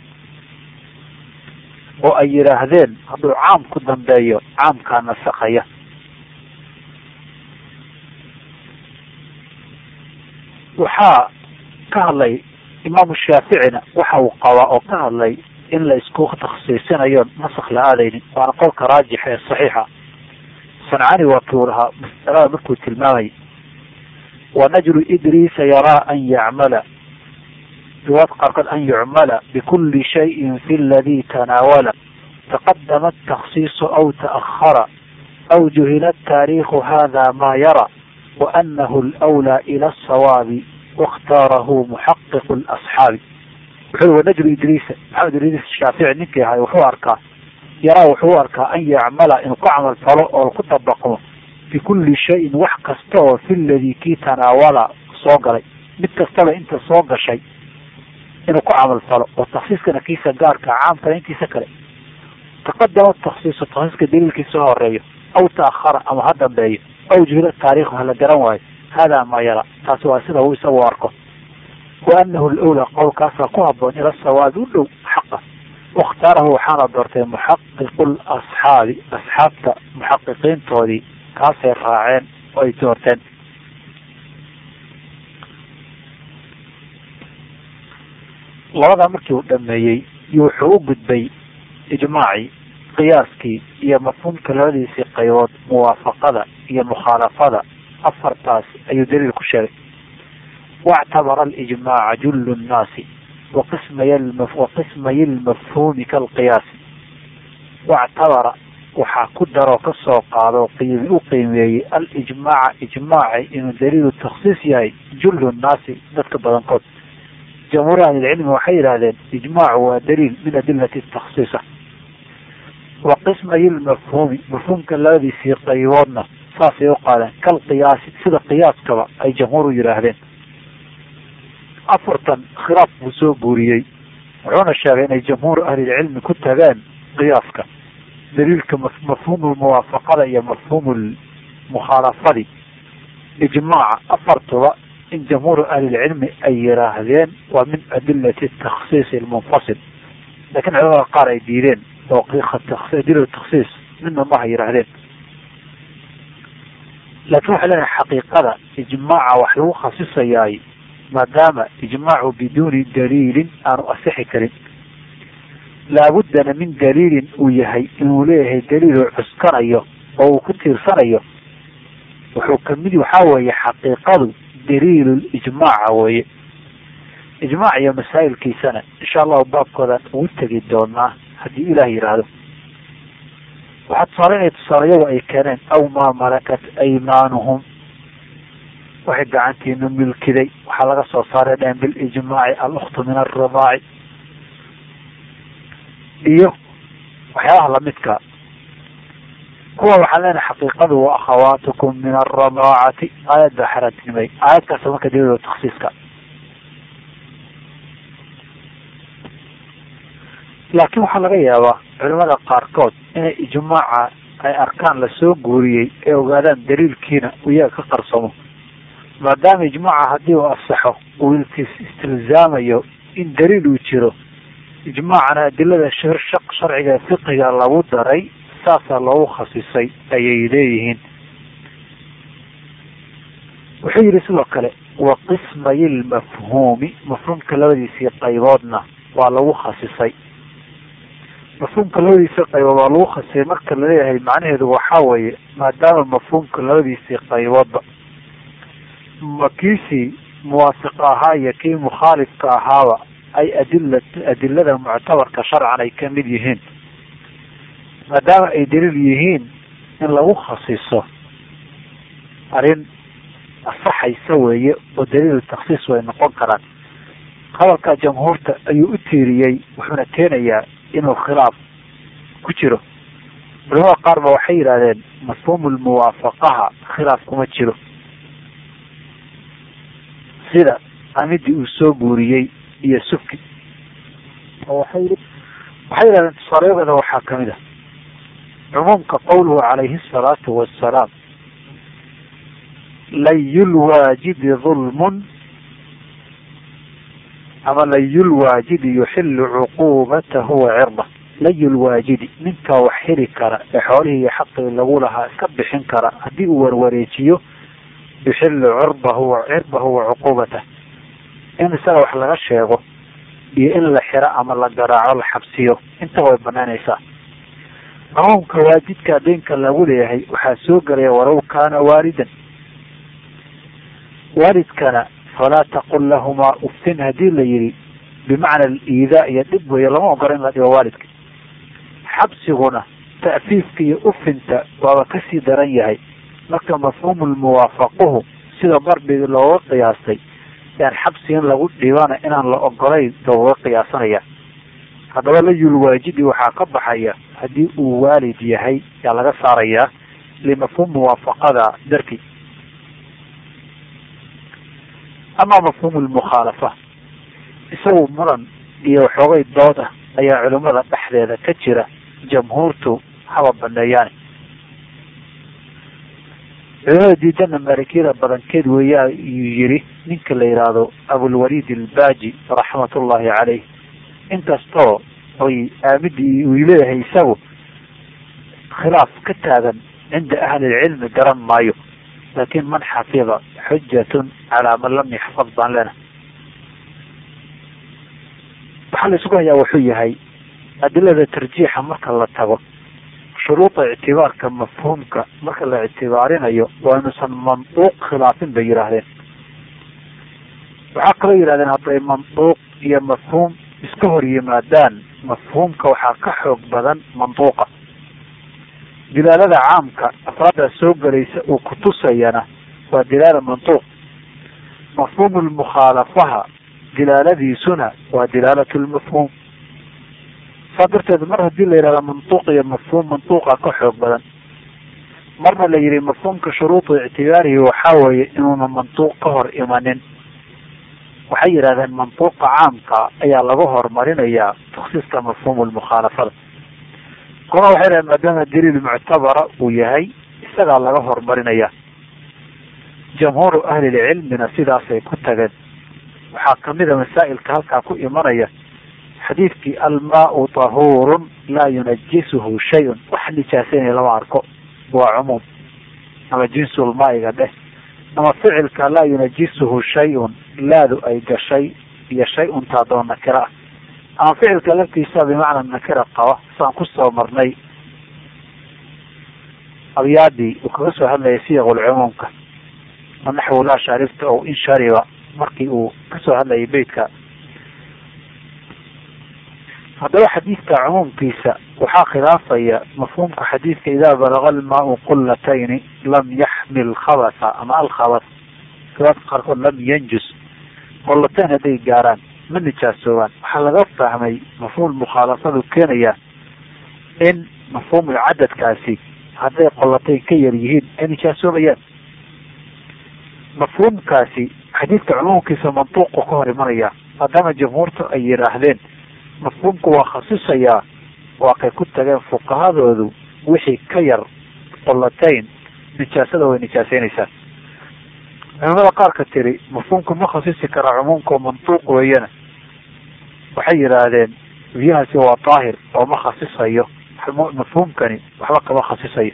oo ay yidhaahdeen hadduu caam ku dambeeyo caamkaa nasakaya waxaa ka hadlay imaamu shaaficina waxa uu qabaa oo ka hadlay in la isku takhsiisinayo nasak la aadaynin waana qolka raajix ee saxiixa sancani waa kii lahaa masalada markuu tilmaamay wanajru idriisa yaraa an yacmala riwaad qaarkood an yucmala bikuli shayin fi ladii tanaawala taqadama atakhsiisu aw ta'ahara aw juhila taariikhu hada ma yara waanahu lwlaa ila asawaabi waاkhtaarahu muxaqiqu lasxaabi wuxuu wanajru idriisa maxamed idriis shaafici ninkii ahay wuxuu arkaa yaraa wuxuu arkaa an yacmala inuu ku camal falo oo ku dabaqmo bikulli shayin wax kasta oo fi ladii kii tanaawala soo galay mid kastaba inta soo gashay inuu ku camal falo oo taksiiskana kiisa gaarka caamkana intiisa kale taqadama taksiisu taksiiska daliilkiisa horeeyo aw ta'ahara ama ha dambeeyo aw juhila taariikhu hala garan waayo hada ma yara taasi waa sida uu isagu arko waanahu lwlaa qowlkaasaa ku haboon ila sawaabi u dhow xaqa wakhtaarahu waxaana doortay muxaqiqu lasxaabi asxaabta muxaqiqiintoodii kaasay raaceen oo ay doorteen labadaa markii uu dhameeyey iyo wuxuu u gudbay ijmaacii qiyaaskii iyo mafhuumka labadiisii qaybood muwaafaqada iyo mukhaalafada afartaas ayuu daliil ku sheegay wاctabara alijmaaca jul الnaasi waqismay lmafhuumi kalqiyaasi wاctabara waxaa ku daroo kasoo qaado qiimi u qiimeeyey alijmaaca ijmaaci inuu daliilu taksiis yahay jul nnaasi dadka badankood jamhuur ahlilcilmi waxay yidhahdeen ijmaacu waa daliil min adilati taksiisa wa qismay lmafhuumi mafhuumka labadiisii qayboodna saasay u qaadeen kalqiyaasi sida qiyaaskaba ay jamhuur u yidhaahdeen afartan khilaaf buu soo guuriyey wuxuuna sheegay inay jamhuur ahlilcilmi ku tageen qiyaaska daliilka mafhuumu muwaafaqada iyo mafhuumu mukhaalafadi ijmaaca afartuba in jamhuur ahlilcilmi ay yidhaahdeen waa min adilati taksiis lmunfasil lakin culamada qaar ay diideen oo adila taksiis midna maha yidhaahdeen laakin waxay leedahay xaqiiqada ijmaaca wax lagu khasisayaay maadaama ijmaacu biduuni daliilin aanu asixi karin laabuddana min daliilin uu yahay inuu leeyahay daliil uu cuskanayo oo uu ku tiirsanayo wuxuu kamid waxaa weeye xaqiiqadu daliil ijmaaca weeye ijmaac iyo masaa'ilkiisana insha allahu baabkoodaan ugu tegi doonaa haddii ilaah yidhaahdo waxaa tusaale inay tusaalayagu ay keeneen aw maa malakat aymaanuhum waxay gacantiinu milkiday waxaa laga soo saaray dheen bilijmaaci aluktu min alridaaci iyo waxyaabaha lamidka kuwa waxaan leenahay xaqiiqadu wa akhawaatukum min alradaacati aayad baa xaraantinimay aayadkaas marka daliil taksiiska laakiin waxaa laga yaabaa culimada qaarkood inay ijmaaca ay arkaan lasoo guuriyey ee ogaadaan daliilkiina uu iyaga ka qarsamo maadaama ijmaaca haddii uu asaxo uu istilzaamayo in daliil uu jiro ijmaacana adilada shaq sharciga ee fiqiga lagu daray saasaa loogu khasisay ayay leeyihiin wuxuu yihi sidoo kale wa qismayi lmafhuumi mafhuumka labadiisii qayboodna waa lagu khasisay mafhuumka labadiisii qaybood waa lagu khasisay marka laleeyahay macnaheedu waxaa weeye maadaama mafhuumka labadiisii qayboodba ma kiisii muwaafiq ahaa iyo kii mukhaalifka ahaaba ay adila adilada muctabarka sharcan ay ka mid yihiin maadaama ay daliil yihiin in lagu khasiso arrin asaxaysa weeye oo daliil taksiis way noqon karaan hadalka jamhuurta ayuu u tiiriyey wuxuuna keenayaa inuu khilaaf ku jiro culamada qaar ba waxay yidhahdeen mafhuumu lmuwaafaqaha khilaaf kuma jiro sida amidii uu soo guuriyey iyo subki waxay waxay yidhahdeen tusaaleyadooda waxaa kamid ah cumuumka qowluhu calayhi asalaatu wassalaam layulwaajidi dulmun ama layulwaajidi yuxilu cuquubatahu wa cirda layulwaajidi ninkaa wax heli kara ee xoolihii iyo xaqii lagu lahaa iska bixin kara haddii uu warwareejiyo yuxilu cirdahu cirdahu wa cuquubatah in isaga wax laga sheego iyo in la xiro ama la garaaco la xabsiyo intaba way banaanaysaa cumuumka waajidka deenka lagu leeyahay waxaa soo gelaya walow kaana waalidan waalidkana falaa taqul lahumaa uftin hadii la yihi bimacna aliidaa iyo dhib weeye lama ogola in la dhibo waalidka xabsiguna ta'fiifka iyo ufinta waaba kasii daran yahay marka mafhuumu lmuwaafaquhu sida darbigi looga qiyaastay yaan xabsi in lagu dhibana inaan la ogolayn looga qiyaasanaya haddaba layulwaajidi waxaa ka baxaya haddii uu waalid yahay yaa laga saarayaa limafhuum muwaafaqada darki ama mafhuumu lmukhaalafa isagu muran iyo waxoogay dood ah ayaa culimada dhexdeeda ka jira jamhuurtu haba baneeyaane culimada diidana maalikiyada badankeed weeya yuu yihi ninka la yidhaahdo abulwaliid albaaji raxmatullahi caleyh inkastoo oy aamidi uu leeyahay isagu khilaaf ka taagan cinda ahli lcilmi garan maayo laakin man xafida xujatun calaa man lam yaxfad baan lena waxaa la isugu hayaa wuxuu yahay adilada tarjiixa marka la tago shuruuda ictibaarka mafhuumka marka la ictibaarinayo waa inuusan manduuq khilaafin bay yidhaahdeen waxaa kaloo yidhahdeen hadday manduuq iyo mafhuum iska hor yimaadaan mafhuumka waxaa ka xoog badan manduuqa dilaalada caamka afraadda soo gelaysa uu kutusayana waa dilaala manduuq mafhuumu lmukhaalafaha dilaaladiisuna waa dilaalatu lmafhuum saa darteed mar hadii la yidhahda manduuq iyo mafhuum manduuqa ka xoog badan marna la yihi mafhuumka shuruudu ictibaarihi waxaa weeye inuuna manduuq ka hor imanin waxay yidhahdeen manduuqa caamka ayaa laga horumarinayaa taksiiska mafhuumu lmukhaalafada kuna waxay dhahen maadaama daliil muctabara uu yahay isagaa laga horumarinaya jamhuuru ahlilcilmina sidaasay ku tageen waxaa kamida masaa'ilka halkaa ku imanaya xadiidkii almaau tahuurun laa yunajisuhu shayun wax nijaasaynaya lama arko waa cumuum ama jinsulmaa'iga dheh ama ficilka laa yunajisuhu shay-un laadu ay gashay iyo shay-un taadoo nakira ah ama ficilka laftiisa bimacna nakira qaba saan kusoo marnay abyaadii uu kaga soo hadlayay siyaqulcumuumka manaxwu laa sharifta o in shariba markii uu kasoo hadlayay beytka haddaba xadiidka cumuumkiisa waxaa khilaafaya mafhuumka xadiidka idaa balaga almaau qulatayni lam yaxmil khabasa ama alkhabas riwaadka qaarkood lam yanjus qolatayn hadday gaaraan ma nijaasoobaan waxaa laga fahmay mafhuum mukhaalafadu keenaya in mafhuumul cadadkaasi hadday qolatayn ka yar yihiin ay nijaasoobayaan mafhuumkaasi xadiidka cumuumkiisa mantuuqu ka hor imanaya maadaama jamhuurtu ay yidhaahdeen mafhuumku waa khasisayaa waa kay ku tageen fuqahadoodu wixii ka yar qolatayn nijaasada way nijaaseynaysaa culimada qaarka tiri mafhuumku ma khasisi karaa cumuumka mantuuq weeyana waxay yidhaahdeen biyahaasi waa daahir oo ma khasisayo mafhuumkani waxba kama khasisayo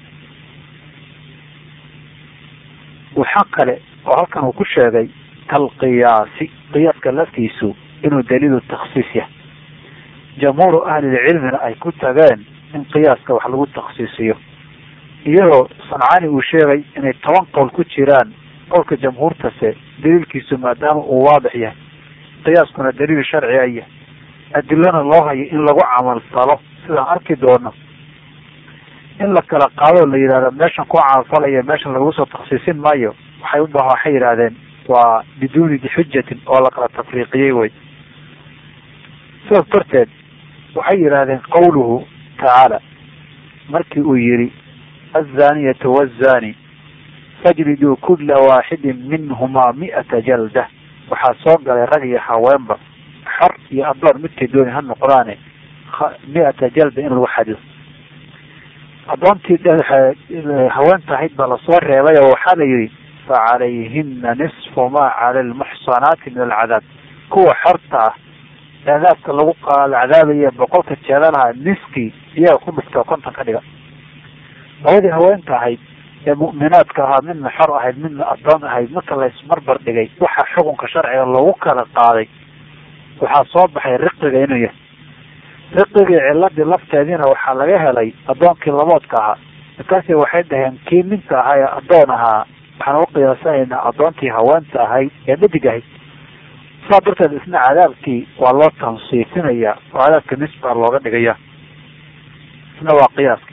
waxaa kale oo halkan uu ku sheegay kalqiyaasi qiyaaska laftiisu inuu daliilu takhsiis yahay jamhuuru ahlilcilmina ay ku tageen in qiyaaska wax lagu takhsiisiyo iyadoo sancaani uu sheegay inay toban qowl ku jiraan qowlka jamhuurtase daliilkiisu maadaama uu waadix yahay qiyaaskuna daliil sharci a yahay adilana loo hayo in lagu camal falo sidaan arki doono in la kala qaado la yidhahdo meeshan ku camalfalaya meeshan lagagu soo taksiisin maayo waxay u baha waxay yidhahdeen waa biduuni xujatin oo la kala tafriiqiyey wey sidaas darteed waxay yidhahdeen qawluhu tacaala markii uu yihi azaniyatu wazani fajliduu kula waaxidin minhumaa mi'ata jalda waxaa soo galay rag iyo haweenba xor iyo adoon midkay dooni ha noqdaane mi-ata jalda in lagu xadido adoontii haweenta ahayd baa lasoo reebay oo waxaa la yihi facalayhina nisfu maa cala lmuxsanaati min alcadaab kuwa xorta ah cadaabka lagu cadaabaya boqolka jeedalaha niskii iyaga ku dhufta konton ka dhiga labadii haweenta ahayd ee mu'minaadka ahaa midna xor ahayd midna adoon ahayd marka laysmarbar dhigay waxaa xukunka sharciga loogu kala qaaday waxaa soo baxay riqiga inuu yahay riqigii ciladii lafteediina waxaa laga helay adoonkii laboodka ahaa markaasi waxay dhaheen kii ninka ahaa ee adoon ahaa waxaan u qiyaasanaynaa adoontii haweenta ahayd ee dhadig ahayd saa darteed isna cadaabkii waa loo tansiifinaya oo cadaabka nisbaa looga dhigaya isna waa qiyaaska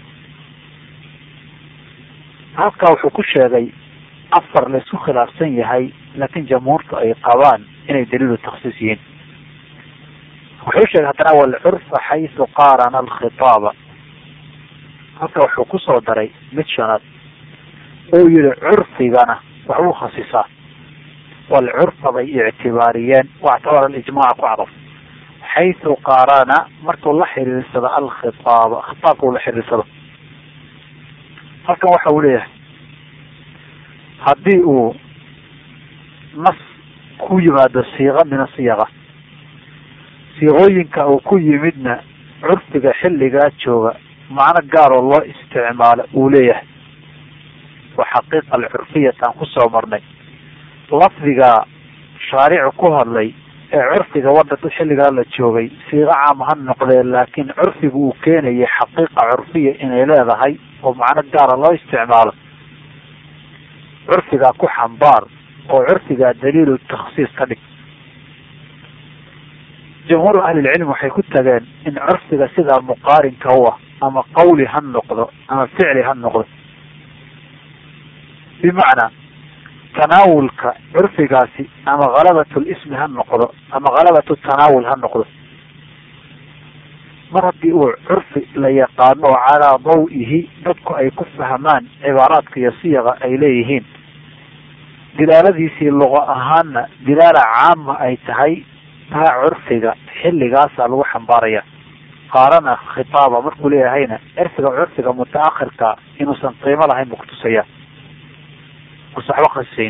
halkaa wuxuu ku sheegay afar la isku khilaafsan yahay laakiin jamhuurtu ay qabaan inay daliilu taksiis yihiin wuxuu sheegay haddana walcurfa xaysu qaarana alkhitaaba halka wuxuu kusoo daray mid shanaad oo yihi curfigana waxbuu khasisaa walcurfa bay ictibaariyeen wactabara alijmaca ku cadaf xaysu qaarana markuu la xiriirsado alkhitaaba khitaabka uu la xiriirsado halkan waxa uu leeyahay haddii uu nas ku yimaado siiqa min asiyaqa siiqooyinka uu ku yimidna curfiga xilligaa jooga macno gaaroo loo isticmaalo uu leeyahay waa xaqiiqa alcurfiyata aan kusoo marnay lafdiga shaaricu ku hadlay ee curfiga wadada xilligaa la joogay siiqo caam ha noqdee laakiin curfiga uu keenayay xaqiiqa curfiya inay leedahay oo macno gaara loo isticmaalo curfigaa ku xambaar oo curfigaa daliilu takhsiis ka dhig jamhuuru ahlilcilm waxay ku tageen in curfiga sidaa muqaarinka u ah ama qawli ha noqdo ama ficli ha noqdo bimacnaa tanaawulka curfigaasi ama halabatu lismi ha noqdo ama halabatu tanaawul ha noqdo mar haddii uu curfi la yaqaano oo calaa daw-ihi dadku ay ku fahmaan cibaaraadka iyo siyaqa ay leeyihiin dilaaladiisii luqo ahaanna dilaala caama ay tahay taa curfiga xilligaasaa lagu xambaaraya qaarana khitaaba markuu leeyahayna erfiga curfiga mutaakhirka inuusan qiimo lahayn buu kutusaya usa waxba khasisayn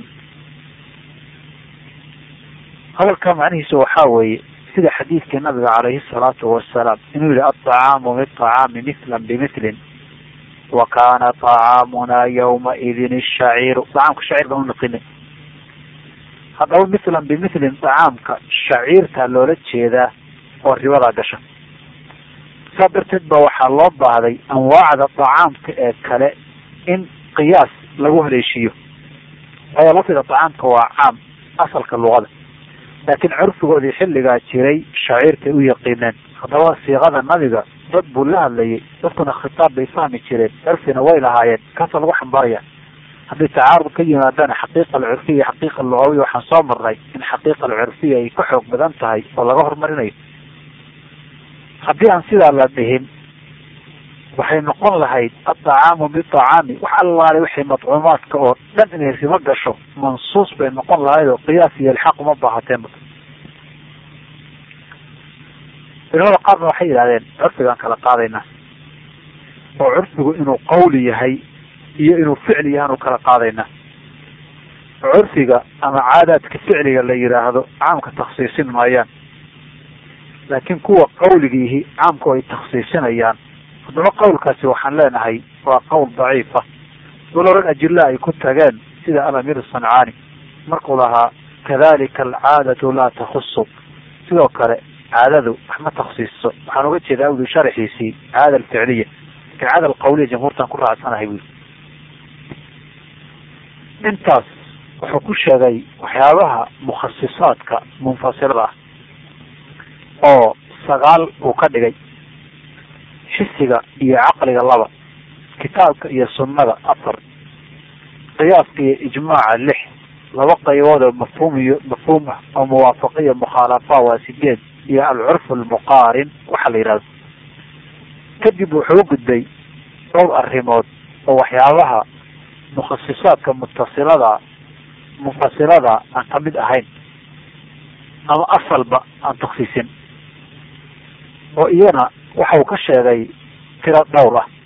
hadalka macnihiisu waxaa weeye sida xadiidkii nabiga calayhi salaatu wasalaam inuu yihi aطacaamu biطacaami mithla bimilin wa kana طacaamuna ywmaidin shaciiru acaamka shaciir baan unaqinay haddaba mithlan bimilin طacaamka shaciirtaa loola jeedaa oo ribadaa gasha saa darteed ba waxaa loo baahday anwaacda طacaamka ee kale in qiyaas lagu haleeshiiyo waayo lafdiga طacaamka waa caam asalka luqada laakiin curfigoodii xilligaa jiray shaciirtay u yaqiineen haddaba siiqada nabiga dad buu la hadlayay dadkuna khitaab bay fahmi jireen curfina way lahaayeen kaasa lagu xambaaraya haddii tacaarud ka yimaadana xaqiiqa alcurfiya xaqiiqa lugawiya waxaan soo marnay in xaqiiqa alcurfiya ay ka xoog badan tahay oo laga horumarinayo haddii aan sidaa la dhihin waxay noqon lahayd adacaamu biacaami wax allaale wixii madcuumaadka oo dhan inay ribo gasho mansuus bay noqon lahayd oo qiyaas iyo ilxaaq uma baahateenba culimada qaarna waxay yidhahdeen curfigaan kala qaadaynaa oo curfigu inuu qawli yahay iyo inuu ficli yahaanu kala qaadaynaa curfiga ama caadaadka ficliga la yidhaahdo caamka taksiisin maayaan laakiin kuwa qawligiihi caamku ay taksiisinayaan haddaba qawlkaasi waxaan leenahay waa qowl daciifa walow rag ajilla ay ku tageen sida alamir sancaani markuu lahaa kadalika alcaadatu laa takhusu sidoo kale caadadu wax ma taksiiso waxaan uga jeedaa uli sharaxiisii caada alficliya lakin caada alqawliya jamhuurtan ku raacsanahay bui intaas wuxuu ku sheegay waxyaabaha mukhasisaadka munfasilada ah oo sagaal uu ka dhigay xisiga iyo caqliga laba kitaabka iyo sunnada afar qiyaaska iyo ijmaaca lix laba qaybood oo mafhuum iyo mafhuum ah oo muwaafaqiya mukhaalafa waa sideed iyo alcurf almuqaarin waxa la yidhahdo kadib wuxuu u gudbay dhowr arrimood oo waxyaabaha mukhasisaadka mutasilada munfasilada aan kamid ahayn ama asalba aan taksiisin oo iyana waxa uu ka sheegay tiro dhowr ah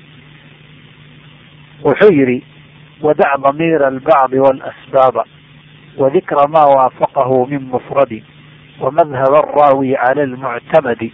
wuxuu yihi wadac damiira albacdi walasbaaba wadikra ma waafaqahu min mufradi wamadhab araawi cala almuctamadi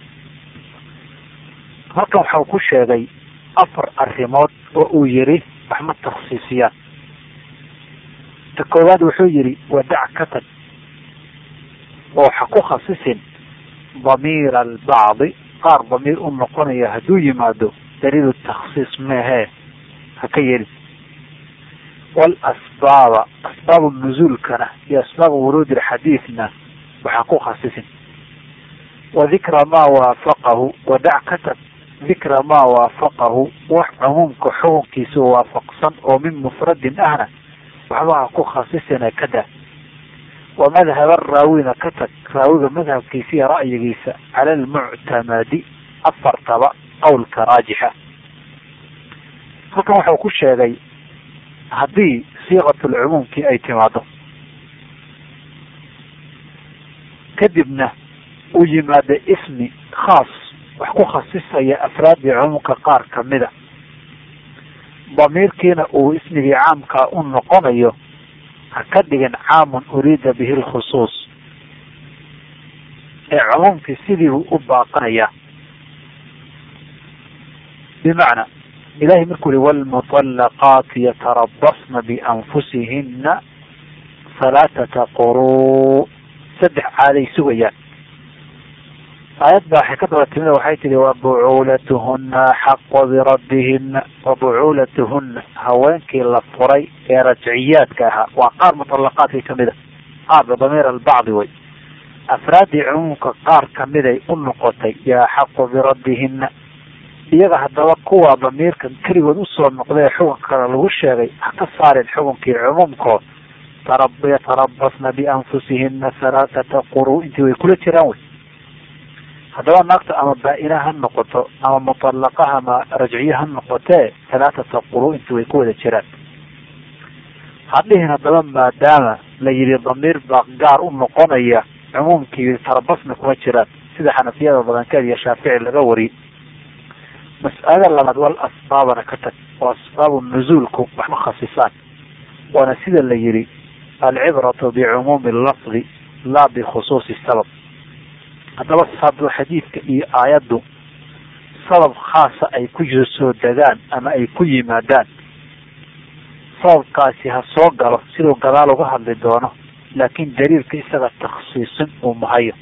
halkan waxau ku sheegay afar arrimood oo uu yihi wax ma taksiisiyaan ta koowaad wuxuu yihi wadac ka tag oo ha ku khasisin damiira albacdi qaar damiir u noqonaya hadduu yimaado daliilu taksiis meehee ha ka yeelin walasbaaba asbaabu nuzuulkana iyo asbaabu wuruudi lxadiidna waxaa ku khasisin wa dikra maa waafaqahu wadac ka tag dikra maa waafaqahu wax cumuumka xukunkiisa waafaqsan oo min mufradin ahna waxba ha ku khasisina ka daa wa madhaba raawina ka tag raawiga madhabkiisa iyo ra'yigiisa cala almuctamadi afartaba qowlka raajixa halkan waxau ku sheegay haddii siiqatulcumuumkii ay timaado kadibna uu yimaado ismi khaas wax ku khasisaya afraadii cumuumka qaar kamida damiirkiina uu ismigii caamkaa u noqonayo ha ka dhigin caamun uriida bihi lkhusuus ee cumuumkii sidiibuu u baaqanayaa bimacnaa ilahay markuu yihi wlmuطalaqaati yatarabasna bianfusihina halaaثata quruu saddex caaday sugayaan aayad baa waxay ka daba timid waxay tihi wabucuulatuhuna axaqu birabbihina wabucuulatuhuna haweenkii la furay ee rajciyaadka ahaa waa qaar muطalaqaadkii kamid a qaarba damiir albacdi way afraadii cumuumka qaar kamiday u noqotay yo axaqu birabbihina iyaga haddaba kuwa damiirkan keligood usoo noqday xukunka kale lagu sheegay ha ka saarin xukunkii cumuumkood yatarabasna bianfusihina halaaثata quruu intii way kula jiraan wey haddaba naagta ama baa-ina ha noqoto ama muطalaqaha ama rajciye ha noqotee halaaثata quruu intii way ku wada jiraan hadhihin haddaba maadaama la yihi damiir baa gaar u noqonaya cumuumkii tarabasna kuma jiraan sida xanafiyada badankeed iyo shaafici laga wariyey mas'alada labaad wal asbaabana ka tag oo asbaabu nuzuulku waxma khasisaan waana sida la yihi alcibratu bicumuumi lafdi laa bikhusuusi sabab haddaba hadduu xadiidka iyo aayaddu sabab khaasa ay ku soo degaan ama ay ku yimaadaan sababkaasi ha soo galo siduu gadaal uga hadli doono laakiin daliilka isaga takhsiisin uu mahayo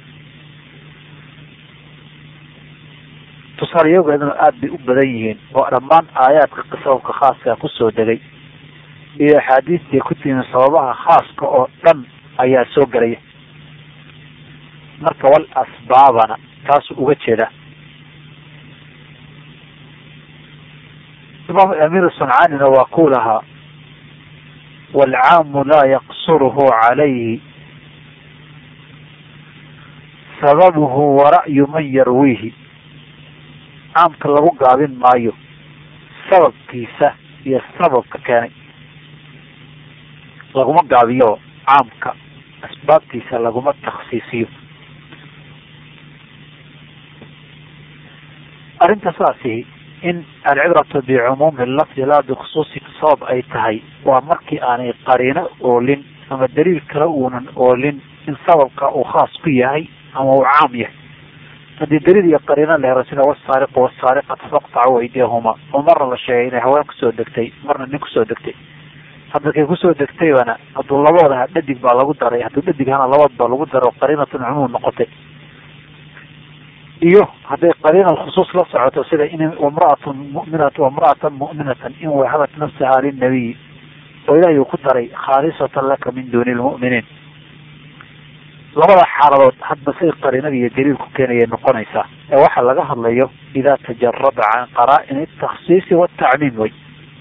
tusaalayageeduna aada bay u badan yihiin oo dhammaan aayaadka sababka khaaska kusoo degay iyo axaadiistii ku timi sababaha khaaska oo dhan ayaa soo gelaya marka wal asbaabana taasuu uga jeedaa imaam amiir suncaanina waa ku lahaa waalcaamu laa yaqsuruhu calayhi sababuhu wara'yu man yarwiihi caamka lagu gaabin maayo sababkiisa iyo sababka keenay laguma gaabiyo caamka asbaabtiisa laguma taksiisiyo arrinta saasi in alcibratu bicumuumi lafdi laa bikhusuusi sabab ay tahay waa markii aanay qariino oolin ama daliil kale uunan oolin in sababka uu khaas ku yahay ama uu caam yahay haddii daliil iyo qariino la hero sida wasaariqu wasaariqatu faqtacu aydiyahuma oo marna la sheegay inay haween kusoo degtay marna nin kusoo degtay hadda kay kusoo degtaybana hadduu labooda dhadig baa lagu daray hadduu dhadig hana labood baa lagu daro qariinatun cumuum noqotay iyo hadday qariina khusuus la socoto sida in imraatun muminat imraatan mu'minatan in wahabat nafsaha linabiyi oo ilaahay uu ku daray khaalisatan laka min duuni lmu'miniin labada xaaladood hadba say qariinada iyo daliilku keenayay noqonaysaa ee waxaa laga hadlayo idaa tajarada can qaraa-in atakhsiisi watacmiim way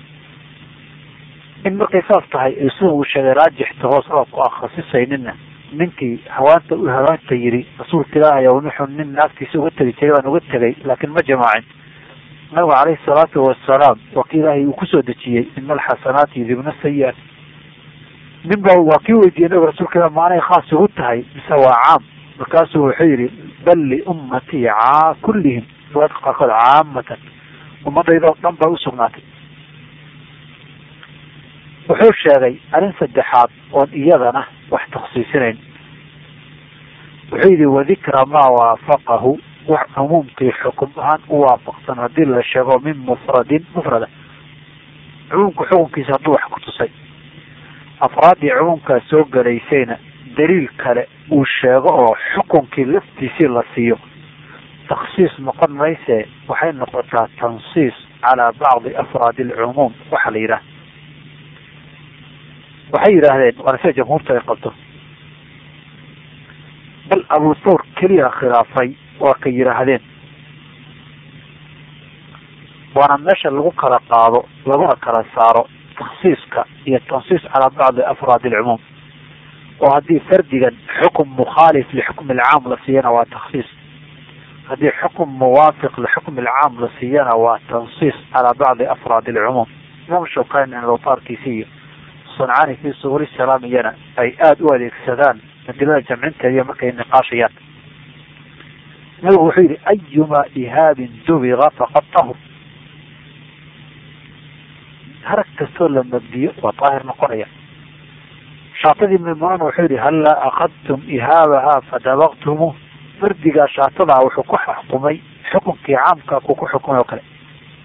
in markay saas tahay ay sida uu sheegay raajixta hoos sababku aan khasisaynina ninkii hawaanta u hawaanta yidhi rasuulka ilaahay ow nuxu nin naagtiisa uga tegi jiray baan uga tegay laakiin ma jamaacin nabigu caleyhi salaatu wasalaam waa kii ilaahay uu kusoo dejiyey ina alxasanaati yudibna sayi-at nin ba waa kii weydiiyey nabiga rasuulka ilah maanay khaas ugu tahay mise waa caam markaasuu wuxuu yidhi bal liummatii caa kullihim riwaadka qaarkood caamatan ummadaydo dhan baa usugnaatay wuxuu sheegay arrin saddexaad oon iyadana wax taksiisinayn wuxuu yidhi wadikra maa waafaqahu wax cumuumkii xukum ahaan u waafaqsan haddii la sheego min mufradin mufrada cumuumka xukunkiisa hadduu wax ku tusay afraaddii cumuumkaas soo gelaysayna daliil kale uu sheego oo xukunkii laftiisii la siiyo taksiis noqon mayse waxay noqotaa tansiis calaa bacdi afraadi alcumuum waxa la yidhaha waxay yidhaahdeen waana sida jamhuurta ay qabto bal abu thawr keliya khilaafay waa ka yidhaahdeen waana meesha lagu kala qaado laguna kala saaro taksiiska iyo tansiis calaa bacdi afraad alcumuum oo haddii fardigan xukum mukhaalif lixukmi alcaam la siiyana waa taksiis haddii xukum muwaafiq lixukmi alcaam la siiyana waa tansiis calaa bacdi afraad alcumuum imaam shawkani awtaarkiisi iyo suncaani fii subuli salaam iyana ay aada u adeegsadaan adilada jamcinteediiyo markay niqaashayaan nabigu wuxuu yihi ayuma ihaabin dubiga faqad tahur harag kastoo la mabdiyo waa daahir noqonaya shaatadii mimunan wuxuu yihi hallaa akadtum ihaabahaa fadabaqtumu fardigaa shaatadaa wuxuu ku xukumay xukunkii caamka kuu ku xukumay oo kale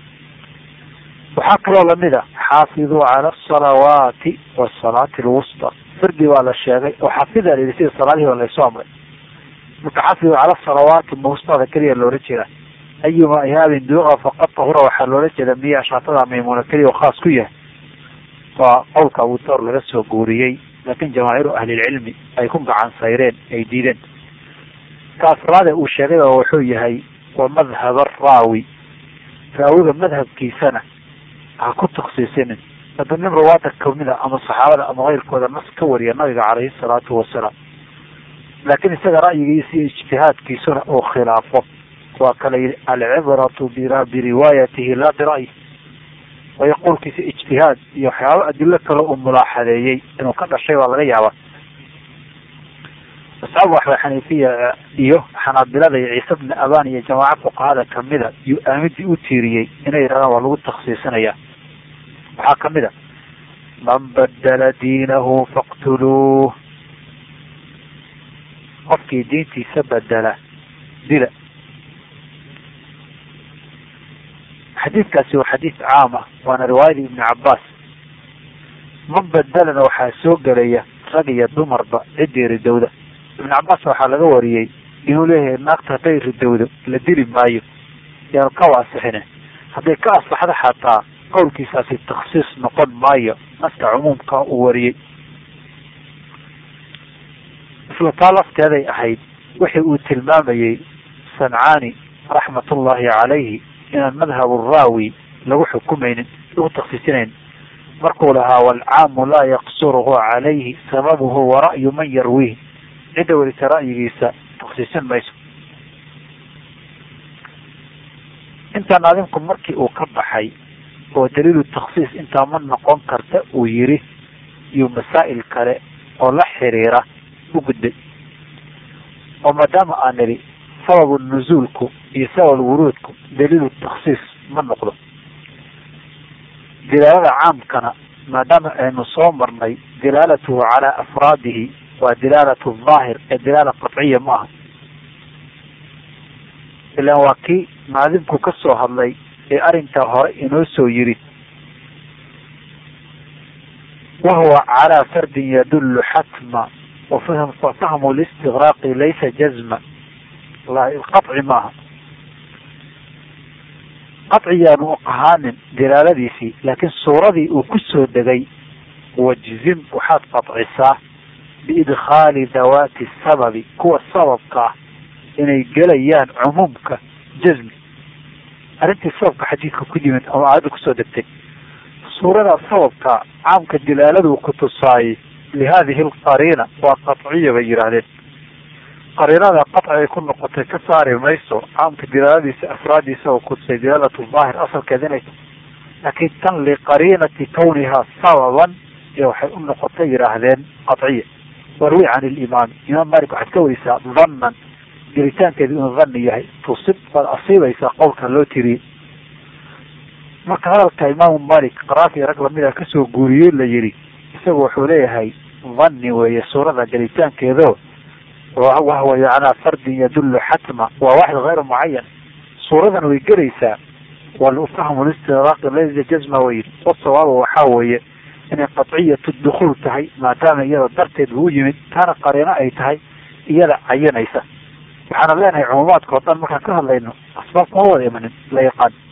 waxaa kaloo lamid a xaafiduu cala asalawaati wasalaati alwusta fardi waa la sheegay oo xaafida la yidhi sida salaadihii baa laysoo amray marka xaafiduu cala asalawaati mawstada keliya loola jeeda ayuma ihaabin duuqa faqad tahura waxaa loola jeeda miyaa shaatada maymuuna keliya oo khaas ku yahay waa qowlka abu thawr laga soo guuriyey laakiin jamaahiiru ahlilcilmi ay ku gacan sayreen ay diideen ka afraade uu sheegay oo wuxuu yahay wa madhab araawi raawiga madhabkiisana ha ku taksiisinin hadda nin rawaada kamida ama saxaabada ama keyrkooda nas ka wariya nabiga caleyhi salaatu wasalaam laakiin isaga ra'yigiisa iyo ijtihaadkiisuna uu khilaafo waa kala yidhi alcibratu biriwaayatihi laa bira'yi waayo qowlkiisa ijtihaad iyo waxyaaba adilo kale uu mulaaxadeeyey inuu ka dhashay waa laga yaabaa asxaabu waxba xaniifiya iyo xanaabilada iyo ciise bni aban iyo jamaaca fuqahada kamida yuu aamidii u tiiriyey inay yidhahdaan waa lagu taksiisinaya waxaa kamid a man badala diinahu faqtuluuh qofkii diintiisa bedela dila xadiidkaasi waa xadiid caam ah waana riwaayadii ibni cabaas man bedelana waxaa soo gelaya rag iyo dumarba ciddii ridowda ibn cabaas waxaa laga wariyey inuu leeyahay naagta hadday ridowdo la dili maayo yaan ka waasixine hadday ka asaxdo xataa qowlkiisaasi taksiis noqon maayo naska cumuumka uu wariyey isla taa lafteeday ahayd wixii uu tilmaamayey sancaani raxmatullahi calayhi inaan madhabu raawi lagu xukumaynin lagu taksiisinayn markuu lahaa waalcaamu laa yaqsuruhu calayhi sababuhu wara'yu man yarwiih cidda welisa ra'yigiisa taksiisin mayso intaa naadimku markii uu ka baxay oo daliilu takhsiis intaa ma noqon karta uu yiri iyo masaa'il kale oo la xiriira u gudbay oo maadaama aan nidhi sababu nuzuulku iyo sabab wuruudku daliilu takhsiis ma noqdo dilaalada caamkana maadaama aynu soo marnay dilaalatuhu calaa afraadihi waa dilaalatu daahir ee dilaala qatciya ma aha ilaan waa kii naadimku ka soo hadlay ee arrintaa hore inoo soo yiri wahuwa calaa fardin yadullu xatma wafahmu listigraaqi laysa jazma qaci maaha qaciyaanu ahaanin dilaaladiisii laakiin suuradii uu ku soo degay wajzim waxaad qadcisaa biidkhaali dawaati sababi kuwa sababka ah inay gelayaan cumuumka jazmi arrintii sababka xadiidka ku yimid ama aayadda kusoo degtay suurada sababka caamka dilaaladuu ku tusaayey lihadihi alqariina waa qatciya bay yidhaahdeen qariinada qaci ay ku noqotay ka saari mayso caamka dilaaladiisa afraadiisa oo kutusay dilaalatu daahir asalkeed inay laakiin tan liqariinati kawnihaa sababan iyo waxay u noqotay yidhaahdeen qatciya warwi can ilimaami imaam malik waxaad ka werisaa dannan gelitaankeedu inuu dhanni yahay tusib waad asiibaysaa qowlka loo tiriyey marka hadalka imaamu malik qaraafi rag lamida kasoo guuriyey la yidhi isagu wuxuu leeyahay dhanni weeye suurada gelitaankeedo wahwa yanaa fardin yadullu xatma waa waxid hayr mucayan suuradan way gelaysaa walfahmu listidraaqi laysa jazma way yidhi wasawaaba waxaa weeye inay qatciyatu dukuul tahay maadaama iyada darteed buu u yimid taana qariino ay tahay iyada cayanaysa waxaana leenahay cumuumaadka o dhan markaan ka hadlayno asbaab kuma wada imanin la yaqaan